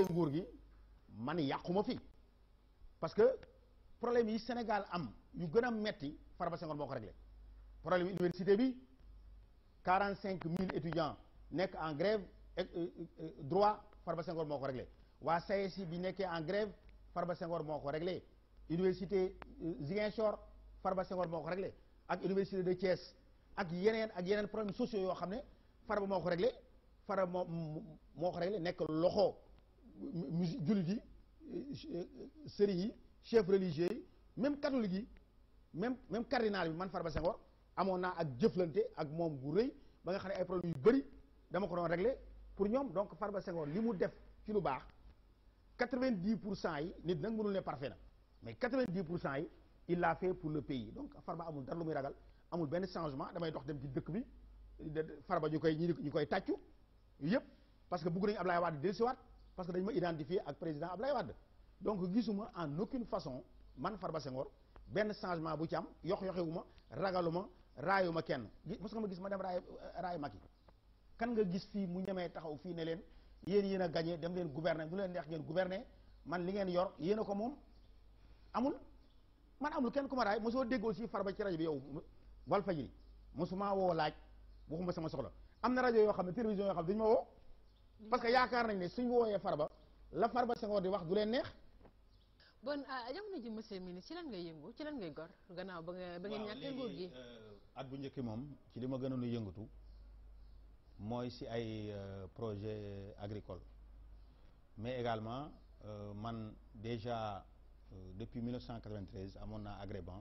nguur gi man yàquma fi parce que problème yi Sénégal am yu gën a metti Farba Senghor moo ko réglé problème université bi quarante cinq mille étudiants nekk en grève droit Farba Senghor moo ko réglé waa SAESI bi nekkee en grève Farba Senghor moo ko réglé université Ziguinchor Farba Senghor moo ko réglé ak université de Thiès ak yeneen ak yeneen problèmes sociaux yoo xam ne Farba moo ko réglé Farba moo moo ko réglé nekk loxo musi jullit yi sëriñ yi chef religieux yi même catholique yi même même cardinal bi man Farba Senghor amoon naa ak jëflante ak moom bu rëy ba nga xam ne ay problèmes yu bëri dama ko doon réglé pour ñoom donc Farba Senghor li mu def ci lu baax quatre-vingt-dix pour cent yi nit nag mënul ne parfait na mais quatre-vingt-dix pour cent yi il l'a fait pour le pays donc Farba amul dara lu muy ragal amul benn changement damay dox dem ci dëkk bi Farba ñu koy ñu koy tàccu yëpp parce que bëgg nañu Ablaye Wade dellusiwaat parce que dañu ma identifier ak président Ablaye Wade donc gisuma en aucune façon man Farba Senghor benn changement bu ci am yox yoxewuma ragaluma raayuma kenn mos nga ma gis ma dem raay raay Macky kan nga gis fii mu ñemee taxaw fii ne leen yéen yéen a gagné dem leen gouverner nu leen neex ngeen gouverner man li ngeen yor yéen a ko moom amul man amul kenn ku ma raay mosoo dégg aussi Farba ci rajo bi yow Walfadjri mosuma woo laaj waxuma sama soxla am na rajo yoo xam ne télévision yoo xam ne dañu ma woo parce que yaakaar nañ ne suñ wooyee Farba la Farba Senghor di wax du leen neex bon jamono ji monsieur le ministre ci lan ngay yëngu ci lan ngay gor gannaaw ba nga ba ngeen ñàkkee nguur gi at bu njëkki moom ci li ma gënoon a yëngatu mooy si ay projet agricole mais également man déjà depuis 1993 amoon naa Agréban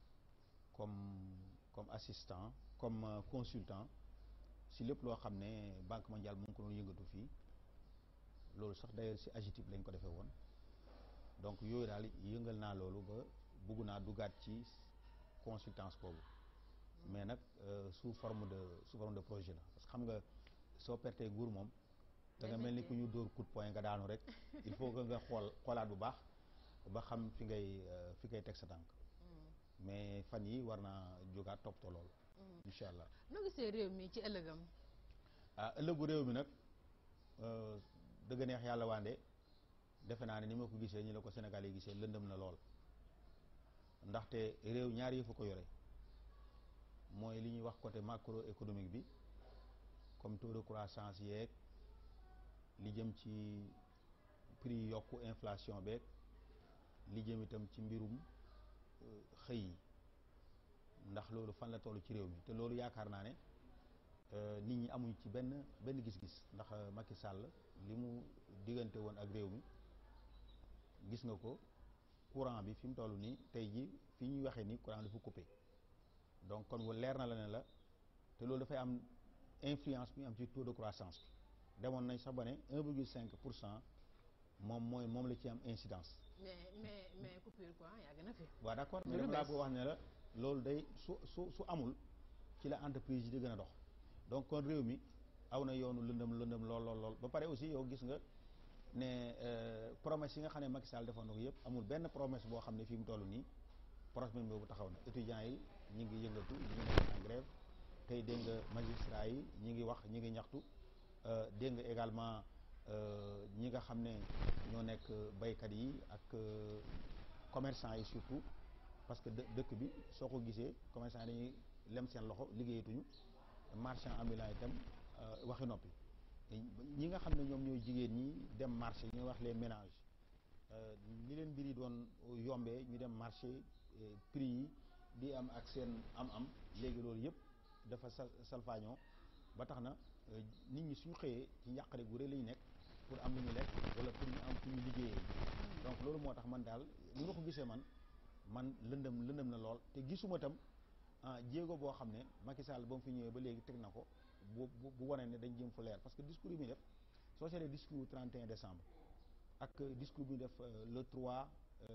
comme comme assistant comme consultant si lépp loo xam ne Banque mondiale mu ngi ko doon yëngatu fii loolu sax d'ailleurs si AGETIP lañ ko defee woon donc yooyu daal yëngal naa loolu ba bëgg naa duggaat ci consultance boobu mais nag sous forme de sous forme de projet la parce que xam nga soo pertee nguur moom da nga mel ni ku ñu dóor coup de poing nga daanu rek il faut que nga xool xoolaat bu baax ba xam fi ngay fi ngay teg sa tànk mais fan yi war naa jógaat toppatoo loolu incha allah noo gisee réew mi ci ëllëgam ah ëllëgu réew mi nag dëgg neex yàlla waande defe naa ne ni ma ko gisee ñi la ko Sénégal yi gisee lëndëm na lool ndaxte réew ñaar yi fa ko yore mooy li ñuy wax côté macroéconomique bi comme taux de croissance yeeg li jëm ci prix yokku inflation beeg li jëm itam ci mbirum xëy yi ndax loolu fan la toll ci réew mi te loolu yaakaar naa ne nit ñi amuñ ci benn benn gis-gis ndax Macky Sall li mu diggante woon ak réew mi gis nga ko courant bi fi mu toll nii tey ji fi ñuy waxee ni courant dafa coupé donc kon leer na la ne la te loolu dafay am influence bi am ci taux de croissance bi demoon nañ sax ba ne 1,5 pour cent moom mooy moom la ci am incidence. mais mais mais coupure quoi yàgg na fi. waaw d'accord mais dama laa bëgg wax ne la loolu day su su su amul ci la entreprise yi di gën a dox donc kon réew mi aw na yoonu lëndëm lëndëm lool lool lool ba pare aussi yow gis nga ne promesse yi nga xam ne Macky Sall defoon na ko yëpp amul benn promesse boo xam ne fi mu toll nii promesse boobu taxaw na étudiants yi ñi ngi yëngatu ñi ngi nekk en grève tey dégg nga magistrats yi ñi ngi wax ñi ngi ñaxtu dégg nga également ñi nga xam ne ñoo nekk baykat yi ak commerçants yi surtout parce que dëkk bi soo ko gisee commerçants yi dañuy lem seen loxo liggéeyatuñu marchand ambulant itam waxi noppi ñi nga xam ne ñoom ñooy jigéen ñi dem marché ñuy wax les ménages ni leen mbir yi doon yombee ñu dem marché prix yi di am ak seen am-am léegi loolu yëpp dafa sal salfaañoo ba tax na nit ñi suñu xëyee ci njàqare gu rëy la ñu nekk pour am lu ñu lekk wala pour ñu am fu ñu liggéeyee donc loolu moo tax man daal li nga ko gisee man man lëndëm lëndëm na lool te gisuma tam ah jéego boo xam ne Macky Sall ba mu fi ñëwee ba léegi teg na ko bu bu bu wane ne dañ jëm fu leer parce que discours yi muy def soo seetlee discours 31 décembre ak discours bi ñu def le 3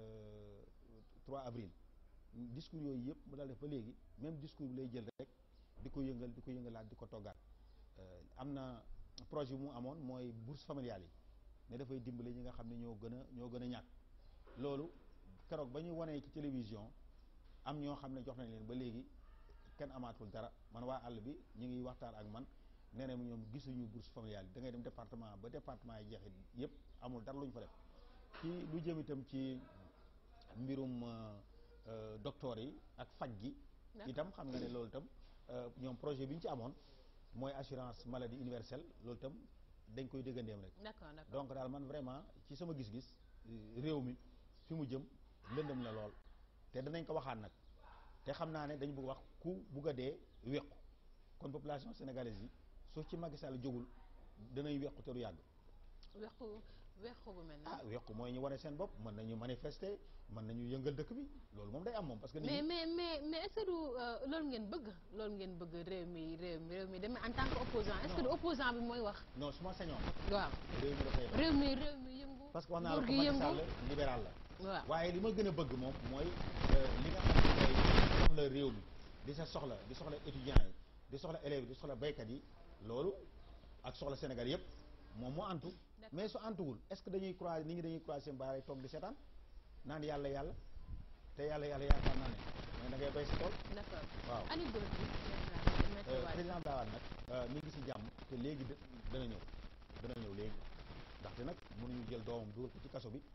3 avril discours yooyu yëpp mu daal def ba léegi même discours bi lay jël rek di ko yëngal di ko yëngalaat di ko toggaat am na projet bu mu amoon mooy bourse familiale yi ne dafay dimbale ñi nga xam ne ñoo gën a ñoo gën a ñàkk loolu keroog ba ñu wanee ci télévision am ñoo xam ne jox nañ leen ba léegi kenn amaatul dara man waa àll bi ñu ngi waxtaan ak man nee na ñoom gisuñu bourse familiale yi da ngay dem département ba département yi jeexit yëpp amul dara lu ñu fa def ci lu jëm itam ci mbirum docteur yi ak faj gi D'accord. itam xam nga ne loolu itam euh, ñoom projet bi ñu ci amoon mooy assurance maladie universelle loolu itam dañ koy déggandeem rek d'accord d'accord donc daal man vraiment ci sama gis-gis euh, réew mi fi mu jëm lëndëm la lool te danañ ko waxaat nag te xam naa ne dañu bëgg wax ku bugg a dee wéqu kon population sénégalaise yi su ci Macky Sall jógul danañ wéqu te du yàgg wequ wequ bu mel ah na wéqu mooy ñu wane seen bopp mën nañu manifester mën nañu yëngal dëkk bi loolu moom day am moom parce que nit mais ñi mais mais mais est-ce que du euh, loolu ngeen bëgg loolu ngeen bëgg réew mi réew mi réew mi demee en tant que opposant est-ce que du Non. opposant bi mooy wax non su ma sañoon waaw réew mi dafay dox réew mi réew mi yëngu parce que wax naa la nguur ko gi Macky yëngu Sall libéral la waaw waaye li ma gën a bëgg moom mooy euh, li nga xam ne mooy soxla réew mi di sa soxla di soxla étudiants yi di soxla élèves yi di soxla baykat yi loolu ak soxla Sénégal yëpp moom moo antu D'accord. mais su antuwul est-ce que dañuy croiser nit ñi dañuy croiser seen baaraay toog di seetaan naan yàlla yàlla te yàlla yàlla yaakaar naa ne mais da ngay bay sa tool d'accord waaw ani góor gi Euh, président Abdoulaye Wade nag euh, mi ngi si jàmm te léegi de- dana ñëw dana ñëw léegi ndaxte nag mënuñu jël doomam dugal ko ci kaso bi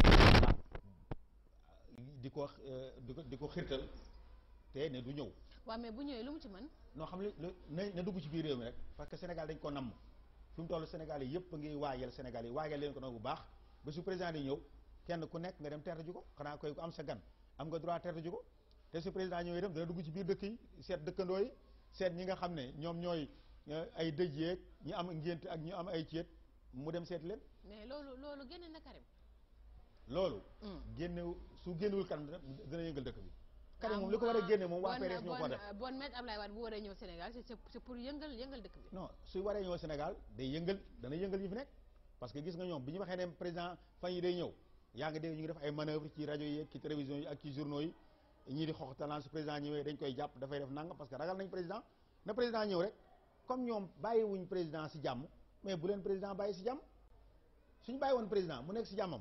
di ko euh, di ko di ko xirtal te ne du ñëw waaw mais bu ñëwee lu mu ci mën noo xam ne lu- na na dugg ci biir réew mi rek parce que Sénégal dañ ko namm fi mu toll Sénégal yi yëpp a ngi waajal Sénégal yi waajal leen ko nag bu baax ba su président di ñëw kenn ku nekk nga dem teertu ji ko xanaa koy ku am sa gan am nga droit teertu ji ko te su président ñëwee dem dana dugg ci biir dëkk yi seet dëkkandoo yi seet ñi nga xam ne ñoom ñooy euh, ay dëj yeeg ñi am ngént ak ñu am ay ceet mu dem seet leen mais loolu loolu génne na Karim loolu Hmm. génnew su génnewul kanam dina dina yëngal dëkk bi Karim moom li ko war a génne moom waa PDS ñoo ko def bon bon maître Ablaye Wade bu waree ñëw Sénégal c'est c'est c'est pour yëngal yëngal dëkk bi non su waree ñëw Sénégal day yëngal dana yëngal ñi fi nekk parce que gis nga ñoom bi ñu waxee ne président fan yi day ñëw yaa ngi dégg ñu ngi def ay manœuvre ci rajo yi ak ci télévision yi ak ci journaux yi ñii di xoxtalaan su président ñëwee dañ koy jàpp dafay def nangam parce que ragal nañ président na président ñëw rek comme ñoom bàyyiwuñ président si jàmm mais bu leen président bàyyi si jàmm suñu bàyyi woon président mu nekk si jàmmam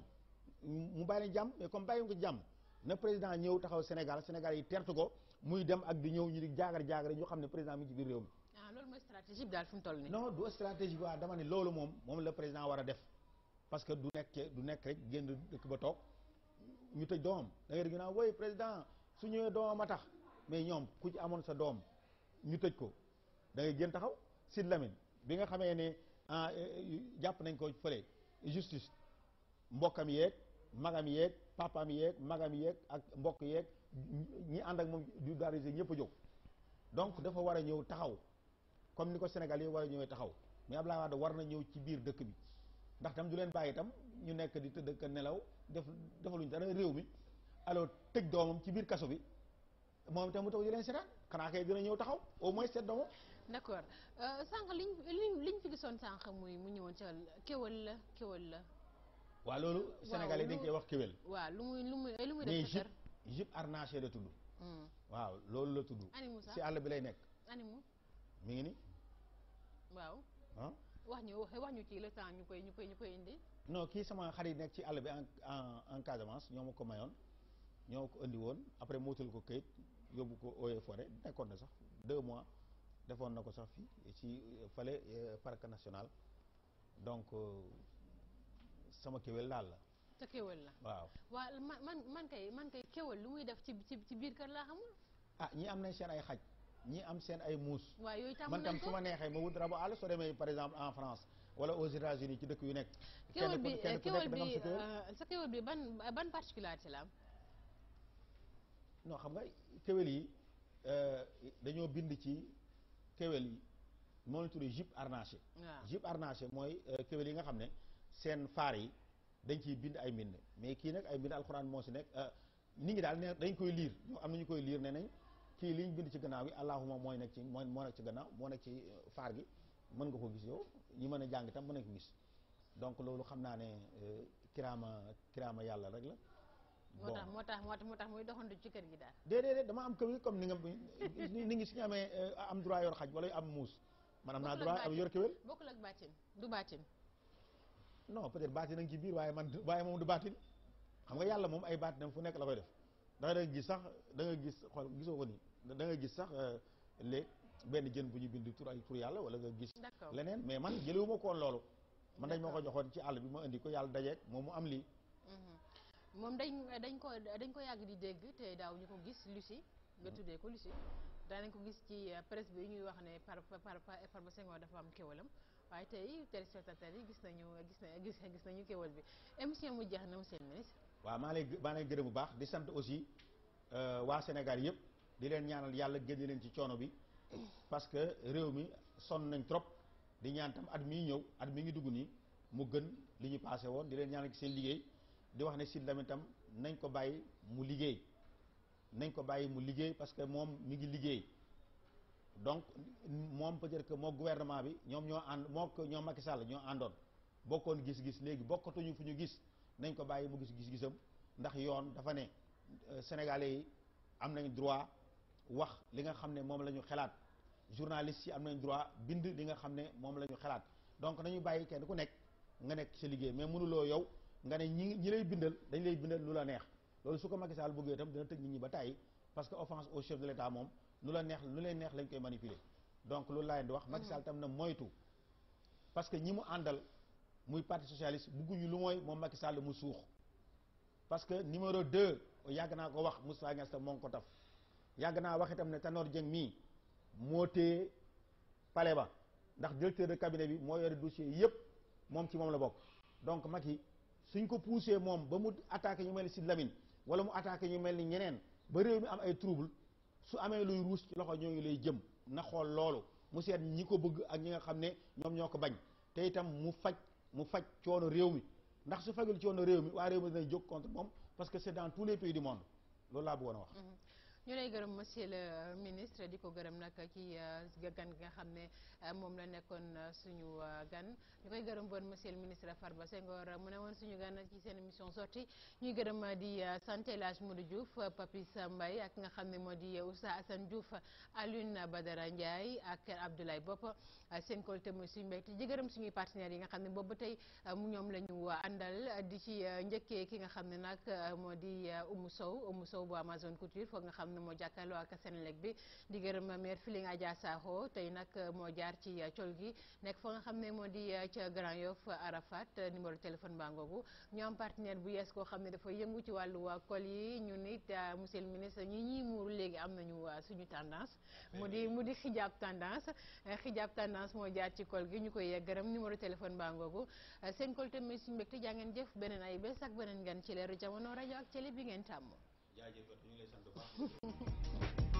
mu bàyyi leen jàmm mais comme bàyyiwuñ ko si jàmm na président ñëw taxaw Sénégal Sénégal yi tertu ko muy dem ak di ñëw ñu di jaagar jaagar ñu xam ne président mi ngi ci biir réew mi ah loolu mooy stratégie bi daal fi mu toll nii non du stratégie bi waa dama ne loolu moom moom la président war a def parce que du nekk du nekk rek génn dëkk ba toog ñu tëj doomam da ngay dégg naa woy président su ñëwee doomam a tax mais ñoom ku ci amoon sa doom ñu tëj ko da ngay génn taxaw Sid Lamine bi nga xamee ne ah eh, jàpp nañ ko fële justice mbokkam yeeg magam yeeg papam yeeg magam yeeg ak mbokk yeeg ñi ànd ak moom du darisé ñëpp a jóg donc dafa war a ñëw taxaw comme ni ko Sénégal yi war a ñëwee taxaw mais Abdoulaye Wade war na ñëw ci biir dëkk bi ndax tam du leen bàyyi itam ñu nekk di tëdd ak nelaw def defaluñ dara réew mi alors tëj doomam ci biir kaso bi moom itam mu taw di leen seetaan xanaa kay dina ñëw taxaw au moins seet doomam d'accord Euh, sànq liñ liñ liñ fi gisoon sànq muy mu ñëwoon ca kéwal la kéwal la waa loolu Sénégal yi dañ koy wax kéwél waaw lu muy lu muy lu muy mais def sa jupe kër jupe harnaché la tudd Hmm. waaw loolu la tudd ani Moussa si àll bi lay nekk animu mi ngi ni waaw ah wax ñu wax wax ñu ci le temps ñu koy ñu koy ñu koy indi non kii sama xarit nekk ci àll bi en en en Casamance ñoo ma ko mayoon ñoo ko indi woon après mootal ko këyit yóbbu ko Eaux et Forêts nekkoon na sax deux mois defoon na ko sax fii ci euh, fale euh, parc national donc euh, sama kéwél daal la te kéwal la waaw waaw man man man kay man kay kéwal lu muy def ci ci ci biir kër laa xamul ah ñii am nañ seen ay xaj ñii am seen ay muus waaw yooyu tàmm man tam nañ su ko ma neexee ma wut rabu àll soo demee par exemple en France wala aux États-Unis ci dëkk yu nekk kéwal ku- bi kenn ku kéwal nekk da nga am bi sa kéwél. euh, sa kéwal bi ban ban particularité la am non xam nga kéwél yi euh, dañoo bind ci kéwél yi moo la tuddee jupe harnaché waaw jupe harnaché mooy euh, kéwél yi nga xam ne seen faar yi dañ ciy bind ay mbind mais kii nag ay mbind alxuraan moo si nekk euh, nit ñi daal ne dañ koy liir ñoo am nañu koy liir ne nañ kii liñ bind ci gannaaw gi allahuma mooy nekk ci mooy moo nekk ci gannaaw moo nekk ci euh, faar gi mën nga ko gis yow ñi mën a jàng itam mën nañ ko gis donc loolu xam naa ne euh, kiraama kiraama yàlla rek la moo tax moo tax moo tax moo tax muy doxantu ci kër gi daal déedéet dama am kéwél comme ni nga ni ni ngi suñu amee euh, am droit yor xaj wala am muus man am naa Bokkul ak droit am baatin. yor kéwél bokkul ak baatin du baatin non peut-être baatin a ngi ci biir waaye man waaye moom du baatin xam nga yàlla moom ay baatinam fu nekk la koy def da nga gis sax da nga gis xool gisoo ko nii da nga gis sax euh, léeg benn jën bu ñu bind tur ay tur yàlla wala nga gis D'accord. leneen mais man jëlewuma ko woon loolu man dañ ma ko joxoon ci àll bi ma indi ko yàlla dajeeg moom mu am lii Mhm. moom dañ dañ ko dañ ko yàgg di dégg te daaw ñu ko gis Lucie nga tuddee ko Lucie daanañ ko gis ci euh, presse bi ñuy wax ne par par par Farba Senghor dafa am kéwalam waaye tey téléspectateurs yi gis nañu gis na gis gis nañu kéwal bi émission mu jeex na monsieur le ministre waaw maa lay maa lay gërëm bu baax di sant aussi euh, waa Sénégal yëpp di leen ñaanal yàlla génne leen ci coono bi parce que réew mi sonn nañ trop di ñaan tam at mii ñëw at mi ngi dugg nii mu gën li ñu passé woon di leen ñaanal ci seen liggéey di wax ne Sidy Lamine tam nañ ko bàyyi mu liggéey nañ ko bàyyi mu liggéey parce que moom mi ngi liggéey donc moom peut-être que moo gouvernement bi ñoom ñoo ànd moo ko ñoo Macky Sall ñoo àndoon bokkoon gis-gis léegi bokkatuñu fu ñu gis nañ ko bàyyi mu gis gis-gisam ndax yoon dafa ne euh, sénégalais yi am nañ droit wax li nga xam ne moom la ñu xalaat journalistes yi am nañ droit bind li nga xam ne moom la ñu xalaat donc nañu bàyyi kenn ku nekk nga nekk sa liggéey mais mënuloo yow nga ne ñi ñi lay bindal dañ lay bindal lu la neex loolu su ko Macky Sall bëggee itam dina tëj nit ñi ba tàyyi parce que offense au chef de l'État moom lu la neex lu leen neex lañ koy manipuler donc loolu laa leen di wax Macky Sall tam na moytu parce que ñi mu àndal muy parti socialiste bugguñu lu mooy moom Macky Sall mu suux parce que numéro 2 yàgg naa ko wax Moustapha Niasse tam moo ngi ko taf yàgg naa wax itam ne Tanor Dieng mii moo téye palais ba ndax directeur de cabinet bi moo yore dossier yépp moom ci moom la bokk donc Macky suñ ko poussé moom ba mu attaqué ñu mel ni Sidy Lamine wala mu attaqué ñu mel ni ñeneen ba réew mi am ay trouble su amee luy ruus ci loxo ñooñu lay jëm na xool loolu mu seet ñi ko bëgg ak ñi nga xam ne ñoom ñoo ko bañ te itam mu faj mu faj coono réew mi ndax su fajul coono réew mi waa réew mi dinañ jóg contre moom parce que c'est dans tous les pays du monde loolu laa bëggoon a wax. ñu lay gërëm monsieur le ministre di ko gërëm nag ci gan gi nga xam ne moom la nekkoon suñu gan ñu koy gërëm bon monsieur le ministre Farba Senghor mu ne woon suñu gan ci seen émission sortie ñuy gërëm di sant El Hadj Modou Diouf Papis Mbaye ak nga xam ne moo di Oustaz Assane Diouf Alioune Badara Ndiaye ak Abdoulaye Bopp seen kolte mooy suñu mbéy di gërëm suñuy partenaires yi nga xam ne boobu tey mu ñoom la ñu àndal di ci njëkkee ki nga xam ne nag moo di Oumou Sow Oumou Sow bu Amazon Couture foog nga xam ne moo jàkkaarloo ak Senelec bi di gërëm maire Filing Adja Sakho tey nag moo jaar ci col gi nekk fa nga xam ne moo di ca Grand Yoff Arafat numéro téléphone baa ngoogu ñu am partenaire bu yees koo xam ne dafa yëngu ci wàllu col yi ñu nit monsieur le ministre ñi ñuy muuru léegi am nañu suñu tendance mu di mu di xijaab tendance xijaab tendance moo jaar ci col gi ñu koy gërëm numéro téléphone baa ngoogu seen col tamit suñu mbégte jaa ngeen jëf beneen ay bés ak beneen gan ci leeru jamono rajo ak télé bi ngeen tàmm jaajëf ñu ngi lay sant bu baax